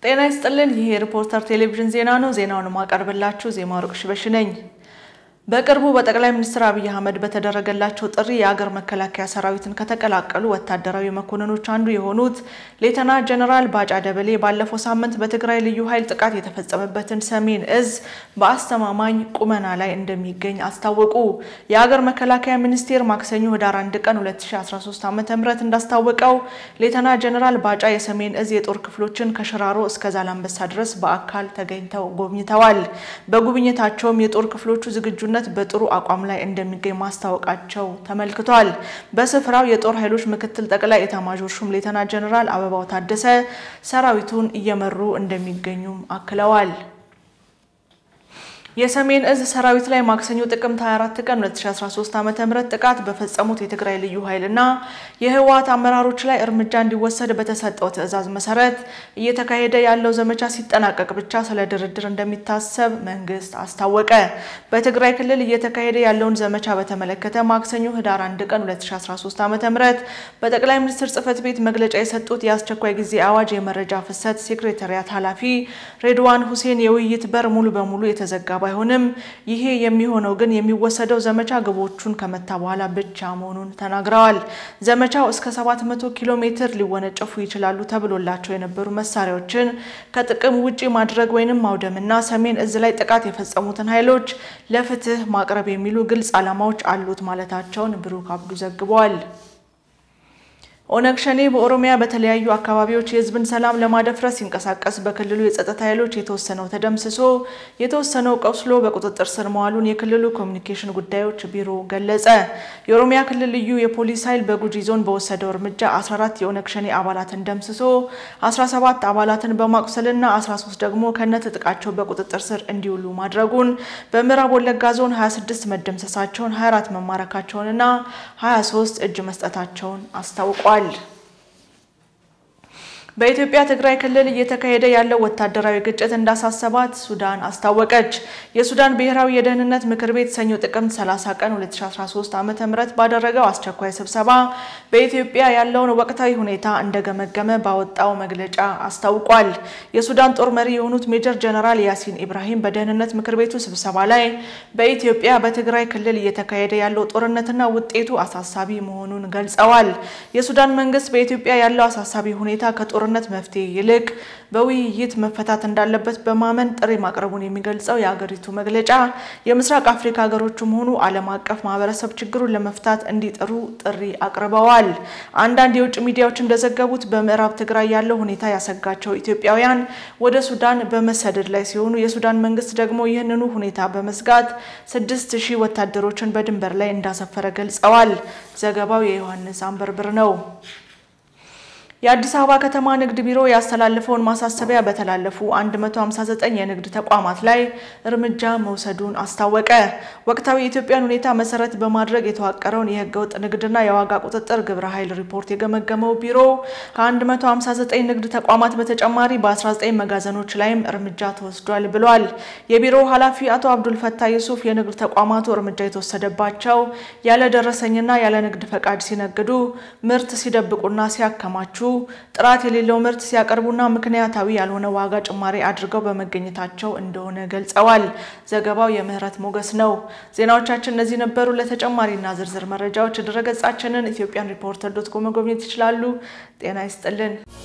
ጤና ይስጥልን። ይህ የሪፖርተር ቴሌቪዥን ዜና ነው። ዜናውን ማቀርብላችሁ ዜማ ወርቅ ሽበሽ ነኝ። በቅርቡ በጠቅላይ ሚኒስትር አብይ አህመድ በተደረገላቸው ጥሪ የአገር መከላከያ ሰራዊትን ከተቀላቀሉ ወታደራዊ መኮንኖች አንዱ የሆኑት ሌተና ጀነራል ባጫ ደበሌ ባለፈው ሳምንት በትግራይ ልዩ ኃይል ጥቃት የተፈጸመበትን ሰሜን እዝ በአስተማማኝ ቁመና ላይ እንደሚገኝ አስታወቁ። የአገር መከላከያ ሚኒስቴር ማክሰኞ ህዳር 1 ቀን 2013 ዓ.ም እንዳስታወቀው ሌተና ጀነራል ባጫ የሰሜን እዝ የጦር ክፍሎችን ከሽራሮ እስከ ዛላንበሳ ድረስ በአካል ተገኝተው ጎብኝተዋል። በጉብኝታቸውም የጦር ክፍሎቹ ዝግጁ ነት በጥሩ አቋም ላይ እንደሚገኝ ማስታወቃቸው ተመልክቷል። በስፍራው የጦር ኃይሎች ምክትል ጠቅላይ ኤታማዦር ሹም ሌተና ጀነራል አበባው ታደሰ ሰራዊቱን እየመሩ እንደሚገኙም አክለዋል። የሰሜን እዝ ሰራዊት ላይ ማክሰኞ ጥቅምት 24 ቀን 2013 ዓ.ም ጥቃት በፈጸሙት የትግራይ ልዩ ኃይልና የህወሓት አመራሮች ላይ እርምጃ እንዲወሰድ በተሰጠው ትዕዛዝ መሰረት እየተካሄደ ያለው ዘመቻ ሲጠናቀቅ ብቻ ስለ ድርድር እንደሚታሰብ መንግስት አስታወቀ። በትግራይ ክልል እየተካሄደ ያለውን ዘመቻ በተመለከተ ማክሰኞ ህዳር 1 ቀን 2013 ዓ.ም በጠቅላይ ሚኒስትር ጽህፈት ቤት መግለጫ የሰጡት የአስቸኳይ ጊዜ አዋጅ የመረጃ ፍሰት ሴክሬታሪያት ኃላፊ ሬድዋን ሁሴን የውይይት በር ሙሉ በሙሉ የተዘጋ ባይሆንም ይሄ የሚሆነው ግን የሚወሰደው ዘመቻ ግቦቹን ከመታ በኋላ ብቻ መሆኑን ተናግረዋል። ዘመቻው እስከ 700 ኪሎ ሜትር ሊወነጨፉ ይችላሉ ተብሎላቸው የነበሩ መሳሪያዎችን ከጥቅም ውጪ ማድረግ ወይንም ማውደምና ሰሜን እዝ ላይ ጥቃት የፈጸሙትን ኃይሎች ለፍትህ ማቅረብ የሚሉ ግልጽ ዓላማዎች አሉት ማለታቸውን ብሩክ አብዱ ዘግቧል። ኦነግ ሸኔ በኦሮሚያ በተለያዩ አካባቢዎች የህዝብን ሰላም ለማደፍረስ ሲንቀሳቀስ በክልሉ የጸጥታ ኃይሎች የተወሰነው ተደምስሶ የተወሰነው ቆስሎ በቁጥጥር ስር መዋሉን የክልሉ ኮሚኒኬሽን ጉዳዮች ቢሮ ገለጸ። የኦሮሚያ ክልል ልዩ የፖሊስ ኃይል በጉጂ ዞን በወሰደው እርምጃ 14 የኦነግ ሸኔ አባላትን ደምስሶ 17 አባላትን በማቁሰልና 13 ደግሞ ከነትጥቃቸው በቁጥጥር ስር እንዲውሉ ማድረጉን፣ በምዕራብ ወለጋ ዞን 26 መደምሰሳቸውን፣ 24 መማረካቸውንና 23 እጅ መስጠታቸውን አስታውቋል። በኢትዮጵያ ትግራይ ክልል እየተካሄደ ያለው ወታደራዊ ግጭት እንዳሳሰባት ሱዳን አስታወቀች። የሱዳን ብሔራዊ የደህንነት ምክር ቤት ሰኞ ጥቅምት 30 ቀን 2013 ዓ.ም ባደረገው አስቸኳይ ስብሰባ በኢትዮጵያ ያለውን ወቅታዊ ሁኔታ እንደገመገመ ባወጣው መግለጫ አስታውቋል። የሱዳን ጦር መሪ የሆኑት ሜጀር ጀነራል ያሲን ኢብራሂም በደህንነት ምክር ቤቱ ስብሰባ ላይ በኢትዮጵያ በትግራይ ክልል እየተካሄደ ያለው ጦርነትና ውጤቱ አሳሳቢ መሆኑን ገልጸዋል። የሱዳን መንግስት በኢትዮጵያ ያለው አሳሳቢ ሁኔታ ከጦር ጦርነት መፍትሄ ይልቅ በውይይት መፈታት እንዳለበት በማመን ጥሪ ማቅረቡን የሚገልጸው የአገሪቱ መግለጫ የምስራቅ አፍሪካ ሀገሮችም ሆኑ ዓለም አቀፍ ማህበረሰብ ችግሩን ለመፍታት እንዲጥሩ ጥሪ አቅርበዋል። አንዳንድ የውጭ ሚዲያዎች እንደዘገቡት በምዕራብ ትግራይ ያለው ሁኔታ ያሰጋቸው ኢትዮጵያውያን ወደ ሱዳን በመሰደድ ላይ ሲሆኑ የሱዳን መንግስት ደግሞ ይህንኑ ሁኔታ በመስጋት ስድስት ሺህ ወታደሮችን በድንበር ላይ እንዳሰፈረ ገልጸዋል። ዘገባው የዮሐንስ አንበርብር ነው። የአዲስ አበባ ከተማ ንግድ ቢሮ ያስተላለፈውን ማሳሰቢያ በተላለፉ 159 የንግድ ተቋማት ላይ እርምጃ መውሰዱን አስታወቀ። ወቅታዊ የኢትዮጵያን ሁኔታ መሰረት በማድረግ የተዋቀረውን የህገወጥ ንግድና የዋጋ ቁጥጥር ግብረ ኃይል ሪፖርት የገመገመው ቢሮ ከ159 ንግድ ተቋማት በተጨማሪ በ19 መጋዘኖች ላይም እርምጃ ተወስዷል ብሏል። የቢሮው ኃላፊ አቶ አብዱልፈታ ዩሱፍ የንግድ ተቋማቱ እርምጃ የተወሰደባቸው ያለ ደረሰኝና ያለ ንግድ ፈቃድ ሲነግዱ፣ ምርት ሲደብቁና ሲያከማቹ ጥራት የሌለው ምርት ሲያቀርቡና ምክንያታዊ ያልሆነ ዋጋ ጭማሪ አድርገው በመገኘታቸው እንደሆነ ገልጸዋል። ዘገባው የምህረት ሞገስ ነው። ዜናዎቻችን እነዚህ ነበሩ። ለተጨማሪና ዝርዝር መረጃዎች ድረገጻችንን ኢትዮጵያን ሪፖርተር ዶት ኮም መጎብኘት ይችላሉ። ጤና ይስጥልን።